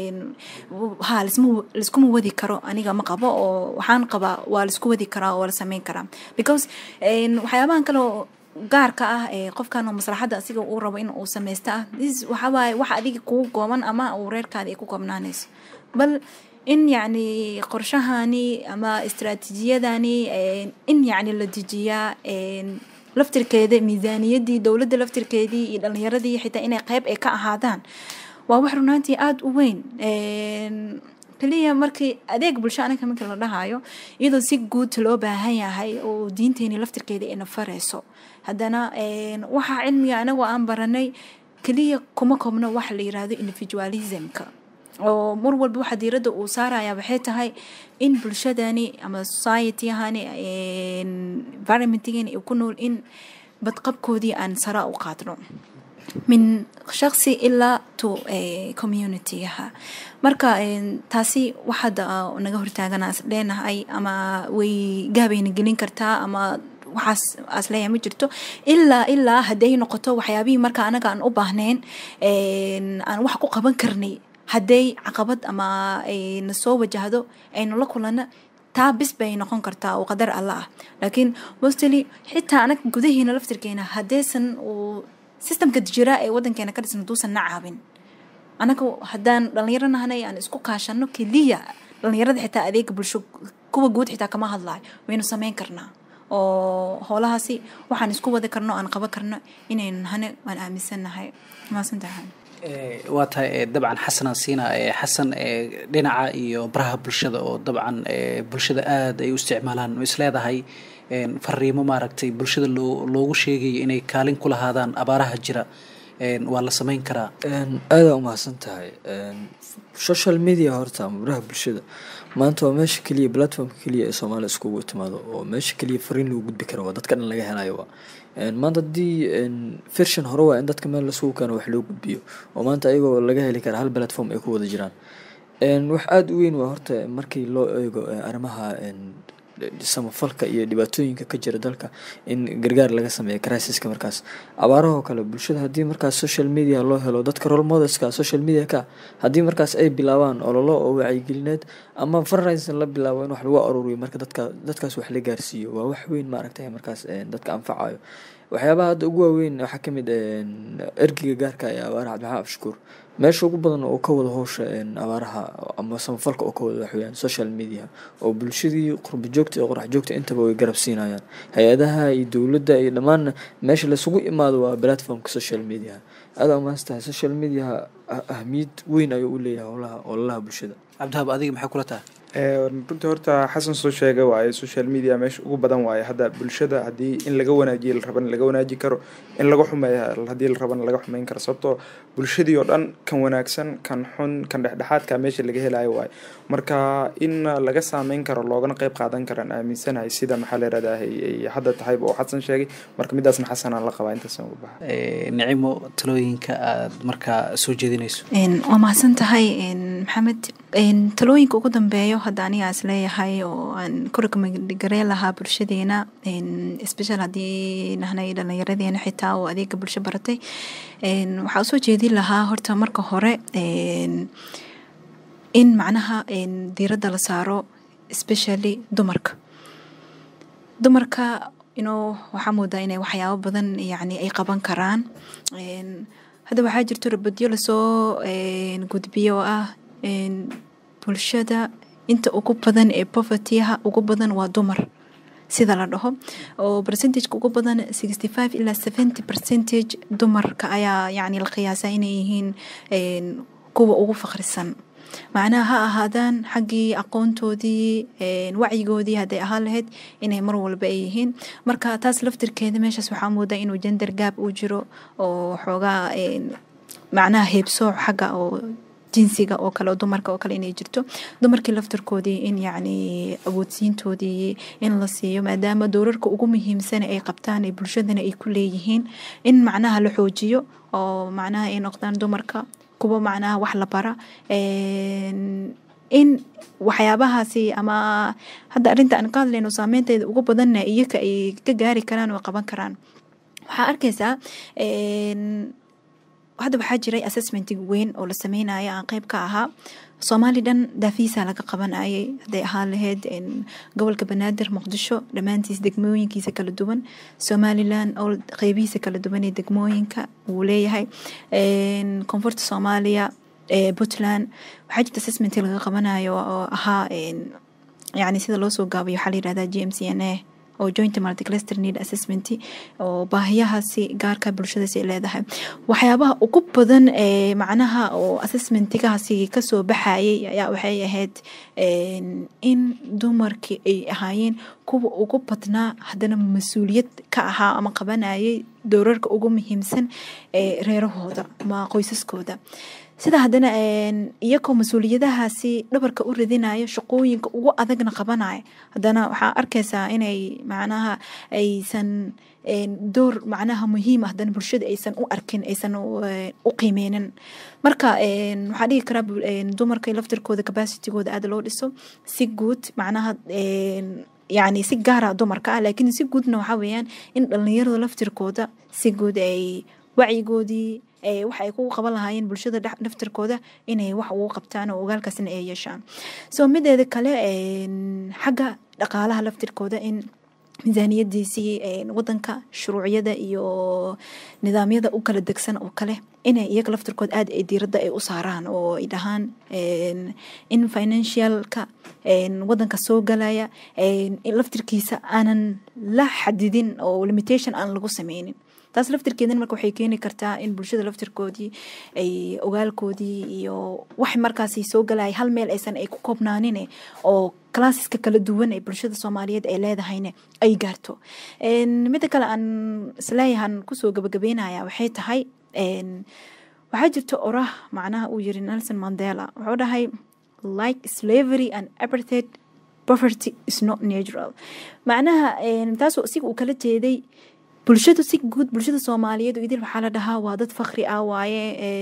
ha laiskuma wadi karo aniga ma qabo oo waxaan qabaa waa laisku wadi karaa oo waa la sameyn karaa because waxyaabahan kale oo gaarka ah ee qofkan oo maslaxadda asiga uu rabo in uu sameysto ah this waxawaaye wax adiga kugu gooban ama uu reerkaada ay ku koobnaanayso bal in yacni qorshahani ama istaraatiijiyadani in yacni la dejiyaa laftirkeeda miisaaniyadii dowladda laftirkeedii iyo dhalinyaradii xitaa inay qeyb ay ka ahaadaan waa wax runaantii aada u weyn kaliya markii adeeg bulsho anaga markii la dhahayo iyadoo si guud loo baahan yahay oo diinteeni laftirkeeda ayna fareyso haddana waxaa cilmiga anagoo aan baranay kaliya kuma koobno waxa la yirahdo individualismka oo mar walba waxa diiradda uu saaraya waxay tahay in bulshadani ama societyahani environmentgani ay ku nool in badqabkoodii aan sara u qaadno min shaqsi ilaa to communitygaha marka taasi waxaada naga hortaagana leenahay ama way gaabayna gelin kartaa ama waxaas aas leeyahay ma jirto ilaa ilaa hadday noqoto waxyaabihii marka anaga aan u baahnayn aan wax ku qaban karnay hadday caqabad ama ayna soo wajahdo aynu la kulana taa bis bay noqon kartaa oo qadar alla ah laakiin mostly xitaa anaga gudaheena laftirkeena haddaysan uu systemka jira ee wadankeena ka dhisan haduusan na caawin anaga haddaan dhalinyaro nahanay aan isku kaashano keliya dhalinyarada xitaa adeega bulsho kuwa guud xitaa kama hadlayo waynu sameyn karnaa oo howlahaasi waxaan isku wadi karno aan qaban karno inaynu nahane waan aaminsannahay maasantahay waa tahay dabcan xasanaan siina xasan dhinaca iyo baraha bulshada oo dabcan bulshada aada ay u isticmaalaan ma is leedahay fariimo maaragtay bulshada loo loogu sheegayo inay kaalin ku lahaadaan abaaraha jira waa la sameyn karaa aada umahadsan tahay social media horta ama baraha bulshada maanta waa meesha keliya platformka keliya ee soomaaliya iskugu timaado oo meesha keliya fariin lagu gudbi karo waa dadka dhan laga helayo waa maanta haddii version hore waa in dadka meel lasugu keeno wax loo gudbiyo oo maanta ayagoo laga heli kara hal platform ay ku wada jiraan wax aada u weyn waa horta markii loo eego arrimaha samafalka iyo dhibaatooyinka ka jira dalka in gargaar laga sameeyo crisiska markaas abaarahoo kale bulshada haddii markaas social media loo helo dadka role modelska social media ka haddii markaas ay bilaabaan ololo oo wacyigelineed ama fundraising la bilaabo in wax lagu aruuriyo marka dadka dadkaas wax la gaarsiiyo waa wax weyn maaragtay markaas dadka anfacayo waxyaabaha hadda ugu waaweyn waxaa kamid ergiga gaarka ee abaaraha cabdiraxmaan abshakuur meesha ugu badan oo ka wada howsha abaaraha ama samafalka oo ka wada waxweyaan social media oo bulshadii qurba joogta iyo qorax joogta intaba way garab siinayaan hay-adaha iyo dowladda iyo dhammaan meesha laisugu imaado waa platformka social media aada umaastahay social media ahmiyad weyn ayuu u leeyahay howlaha ololaha bulshada cabdihab adiga maxay kula tahay runtii horta xasan soo sheega waaye social media meesha ugu badan waaye hadda bulshada haddii in laga wanaajiyo la rabana laga wanaaji karo in laga xumeeya haddii la rabana laga xumeyn karo sababtoo bulshadii oo dhan kan wanaagsan kan xun kan dhexdhexaadka meesha laga helayo waaye marka in laga saameyn karo loogana qeyb qaadan karaan aaminsanahay sida maxaa la yirahdaa ay hadda tahayba oo xasan sheegay marka midaasna xasanaan la qabaa intaasaan uga baxa nicimo talooyinka aad markaa soo jeedinayso waa mahadsan tahay maxamed talooyinka ugu dambeeyo hadda aniga is leeyahay oo aan ku ragmagaree lahaa bulshadeena special haddii nahnay dhallinyaradeena xitaa oo adeega bulsho baratay waxaa usoo jeedin lahaa horta marka hore in macnaha diiradda la saaro especially dumarka dumarka inuu waxaa moodaa inay waxyaabo badan yani ay qaban karaan hadda waxaa jirto rabadyo lasoo gudbiyo oo ah bulshada inta ugu badan ee povertyha ugu badan waa dumar sida la dhaho oo percentageka ugu badan sixty five ilaa seventy percentage dumarka ayaa yani la qiyaasaa inay yihiin kuwa ugu faqrisan macnaha ha ahaadaan xaggii aqoontoodii wacyigoodii hadday ahaan lahayd inay mar walba ay yihiin marka taas laftirkeeda meeshaas waxaa moodaa inuu gender gaab uu jiro oo xoogaa macnaha heebsooc xagga oo jinsiga oo kale oo dumarka oo kale inay jirto dumarkii laftarkoodii in yacni awoodsiintoodii in la siiyo maadaama dowrarka ugu muhiimsana ay qabtaan ee bulshadana ay ku leeyihiin in macnaha la xoojiyo oo macnaha ay noqdaan dumarka kuwa macnaha wax la bara in waxyaabahaasi ama hadda arrinta aan ka hadlayno saameynteeda ugu badanna iyoka ay ka gaari karaan oo qaban karaan waxaa arkaysaa hadda waxaa jiray assessmentig weyn oo la sameynayo aan qeyb ka ahaa soomaali dhan daafiisa laga qabanayay hadday ahaan lahayd gobolka banaadir muqdisho dhammaantiis degmooyinkiisa kala duwan somalilan oo qeybihiisa kala duwan ee degmooyinka wuu leeyahay koonfurta soomaaliya puntland waxaa jirta assessment laga qabanayo oo ahaa yani sida loo soo gaabayo waxaa la yirahdaa g m c n a oo joint multicluster need assessment oo baahiyahaasi gaarka bulshadaasi ay leedahay waxyaabaha ugu badan ee macnaha oo assessmentigaasi kasoo baxayay ayaa waxay ahayd in dumarkii ay ahaayeen kuwa ugu badnaa haddana mas-uuliyad ka ahaa ama qabanayay doorarka ugu muhiimsan ee reerahooda ama qoysaskooda sida haddana iyakoo mas-uuliyadahaasi dhabarka u ridinayo shaqooyinka ugu adagna qabanaya haddana waxaa arkaysaa inay macnaha aysan door macnaha muhiima haddana bulshada aysan u arkin aysan u qiimeynin marka waxaa dhigi karaa dumarka laftirkooda capacitigooda aada loo dhiso si guud macnaha yani si gaara dumarka ah laakiin si guudna waxaa weeyaan in dhalinyarada laftirkooda si guud ay wacyigoodii wax ay ku qaban lahaayeen bulshada naftirkooda inay wax ugu qabtaan oo ogaalkaasna ay yeeshaan so mideeda kale xagga dhaqaalaha laftirkooda in miisaaniyadiisii wadanka shuruuciyada iyo nidaamyada u kala degsan oo kale inay iyaga laftirkood aad ay diiradda ay u saaraan oo ay dhahaan in financialka wadanka soo galaya laftirkiisa aanan la xadidin oo limitation aan lagu sameynin taas laftirkeedana marka waxay keeni kartaa in bulshada laftirkoodii ay ogaalkoodii iyo wax markaasi soo galaya hal meel aysan ay ku koobnaanin oo classeska kala duwan ee bulshada soomaaliyeed ay leedahayne ay gaarto midda kale aan isleeyahan kusoo gabagabeynaya waxay tahay waxaa jirta orah macnaha uu yiri nelson mandela wuxuu dhahay like slavery and apartheid poverty is not natural macnaha taasoo isiga uu kala jeeday bulshadu si guud bulshada soomaaliyeed idil waxaa la dhahaa waa dad fakri ah waaye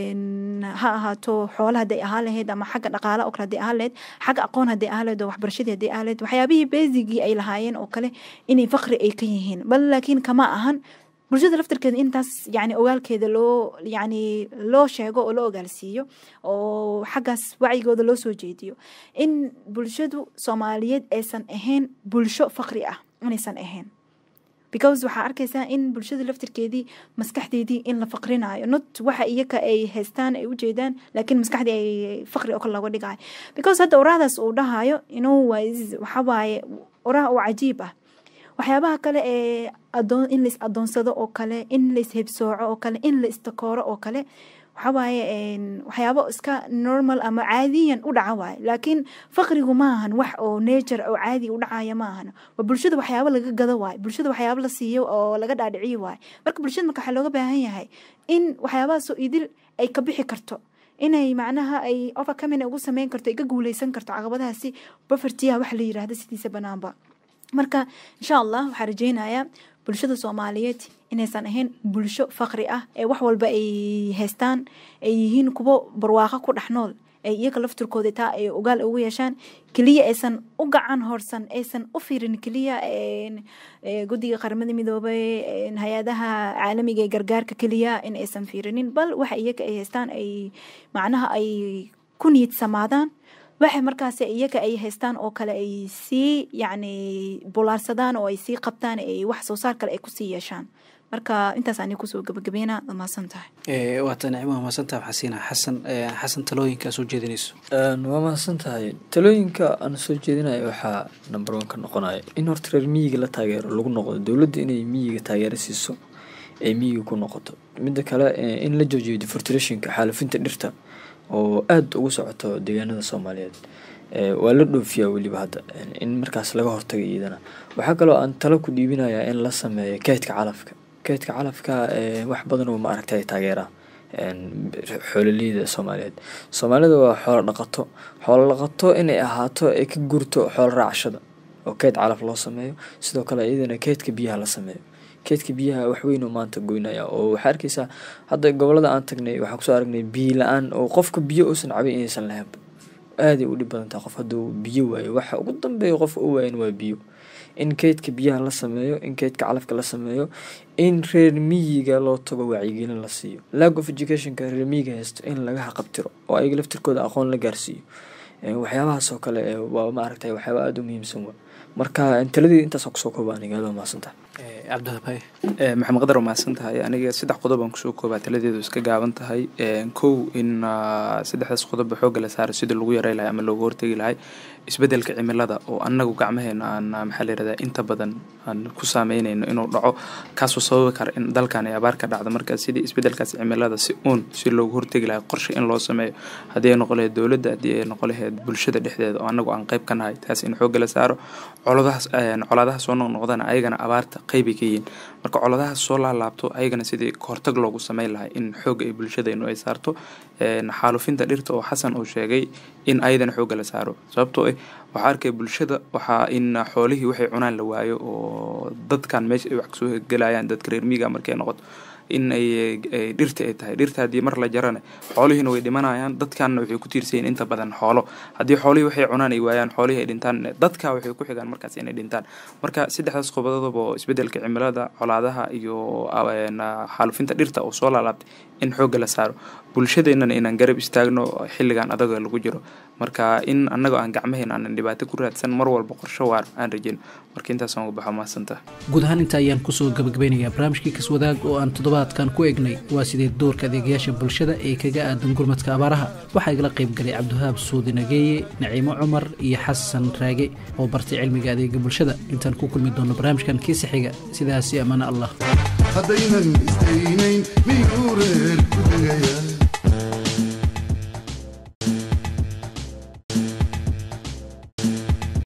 ha ahaato xoola haday ahaa lahayd ama xagga dhaqaala oo kale haday ahaa lahayd xagga aqoon haday ahaa lahayd oo waxbarashadii haday ahaa lahayd waxyaabihii besigii ay lahaayeen oo kale inay fakri ay ka yihiin bal laakiin kama ahan bulshada laftirkeeda intaas yani ogaalkeeda loo yani loo sheego oo loo ogaalsiiyo oo xaggaas wacyigooda loo soo jeediyo in bulshadu soomaaliyeed aysan ahayn bulsho fakri ah inaysan ahayn because waxaa arkaysaa in bulshada laftirkeedii maskaxdeedii in la faqrinayo not waxa iyaka ay haystaan ay ujeedaan laakiin maskaxdii ay faqri oo kale looga dhigayo because hadda oraahdaas uu dhahayo inuu waxawaaye oraah oo cajiib ah waxyaabaha kale ee adoon in lais adoonsado oo kale in lais hebsooco oo kale in la istakooro oo kale waxawaaye waxyaabo iska normal ama caadiyan u dhaca waaye laakiin faqrigu ma ahan wax oo nature oo caadi u dhacaya ma ahan waa bulshada waxyaabo laga gado waaye bulshada waxyaabo la siiyo oo laga dhaadhiciyo waaye marka bulshada marka waxaa looga baahan yahay in waxyaabahaasoo idil ay ka bixi karto inay macnaha ay overcoming ugu sameyn karto ay ka guuleysan karto caqabadahaasi bofertiya waxa la yirahda sidiisa banaanba marka insha allah waxaa rajeynayaa bulshada soomaaliyeed inaysan ahayn bulsho faqri ah ee wax walba ay haystaan ay yihiin kuwo barwaaqo ku dhex nool ay iyaga laftirkooda taa ay ogaal ugu yeeshaan keliya aysan u gacan horsan aysan u fiirin keliya guddiga qaramada midoobay hay-adaha caalamiga ee gargaarka keliya in aysan fiirinin bal waxa iyaga ay haystaan ay macnaha ay ku niyad samaadaan waxa markaas iyaga ay haystaan oo kale ay sii yacni bulaarsadaan oo ay sii qabtaan ay wax soo saar kale ay kusii yeeshaan marka intaas ani kusoo gabagabeyna waa mahadsan tahay waata nicmo mahadsantaha waxaa siinaa xasan xasan talooyinka soo jeedinayso waa mahadsan tahay talooyinka aan soo jeedinayo waxaa number one ka noqonaya in horta reer miyiga la taageero lagu noqdo dowladda inay miyiga taageero siiso ay miyiga ku noqoto midda kale in la joojiyo defortrationka xaalufinta dhirta oo aada ugu socoto deegaanada soomaaliyeed waa la dhoofiyaa weliba hadda in markaas laga hortaga iyadana waxaa kaloo aan talo ku dhiibinayaa in la sameeyo keydka calafka keydka calafka wax badan oo ma aragta ay taageeraa xoololeyda soomaaliyeed soomaalida waa xoolo dhaqato xoolo dhaqato inay ahaato ay ka gurto xoolo raacshada oo keyd calaf loo sameeyo sidoo kale iyadana keydka biyaha la sameeyo keedka biyaha waxweyn oo maanta goynaya oo waxaa arkeysaa hadda gobolada aan tagnay waxaan kusoo aragnay biyo la-aan oo qofka biyo uusan cabin inaysan lahaynba aaday u dhib badan tahay qof hadduu biyo waayo waxa ugu dambeeya qofka u waayan waa biyo in keydka biyaha la sameeyo in keydka calafka la sameeyo in reer miyiga loo tago wacyigelin la siiyo lag of educationka reer miyiga haysto in laga haqabtiro oo ayaga laftirkooda aqoon la gaarsiiyo waxyaabahaas oo kale waa maaragtay waxyaaba aada u muhiimsan wa marka taladii intaas kusoo kooba aniga aad waa mahadsantaha cabdihabaye maxamed qadar waa mahadsan tahay aniga saddex qodob aan kusoo koobaa taladeedu iska gaaban tahay kow in saddexdaas qodobba xoogga la saaro sidii lagu yarey lahay ama loogu hortegi lahay isbeddelka cimilada oo annagu gacmaheena aan maxaa layirahdaa inta badan aan ku saameynayno inuu dhaco kaasoo sababi kara in dalkan ay abaar ka dhacdo marka sidii isbeddelkaas cimilada si uun si loogu hortegi lahay qorshe in loo sameeyo haddii ay noqon lahayd dowladda haddii ay noqon lahayd bulshada dhexdeeda oo annagu aan qayb ka nahay taas in xoogga la saaro coladahaas colaadaha soo noqnoqdana ayagana abaarta qeybay ka yihiin marka coladahaas soo laalaabto ayagana sidii kahortag loogu sameyn lahay in xoogga ay bulshadaynu ay saarto xaalufinta dhirta oo xasan uu sheegay in ayadana xoogga la saaro sababtoo ah waxaa arkaya bulshada waxaa in xoolihii waxay cunaan la waayo oo dadkan meesha ay wax kasoo gelayaan dadka reer miiga markay noqoto in ay dhirta ay tahay dhirta haddii mar la jarana xoolihiina way dhimanayaan dadkanna waxay ku tiirsayiin inta badan xoolo haddii xoolihii waxay cunaan ay waayaan xoolihii ay dhintaan dadka waxay ku xigaan markaas inay dhintaan marka saddexdaas qobodoodaba oo isbeddelka cimilada colaadaha iyo xaalufinta dhirta oo soo laalaabtay in xoogga la saaro bulshadeennana inaan garab istaagno xilligan adaga lagu jiro marka in annagoo aan gacmaheena aanan dhibaato ku raadsan mar walba qorsho waar aan rajin marka intaasaan uga baxo mahadsantaha guud ahaan inta ayaan kusoo gabagabeynayaa barnaamijkii kaswadaag oo aan toddobaadkan ku eegnay waa sidee doorka adeegayaasha bulshada ee kaga aadan gurmadka abaaraha waxaa igala qayb galay cabdiwahaab suudi nageeye naciimo cumar iyo xasan raage oo bartay cilmiga adeega bulshada intaan ku kulmi doono barnaamijkan kiisa xiga sidaasi ammaano allah haddaynan isdaynayn miyuu reer ku degaya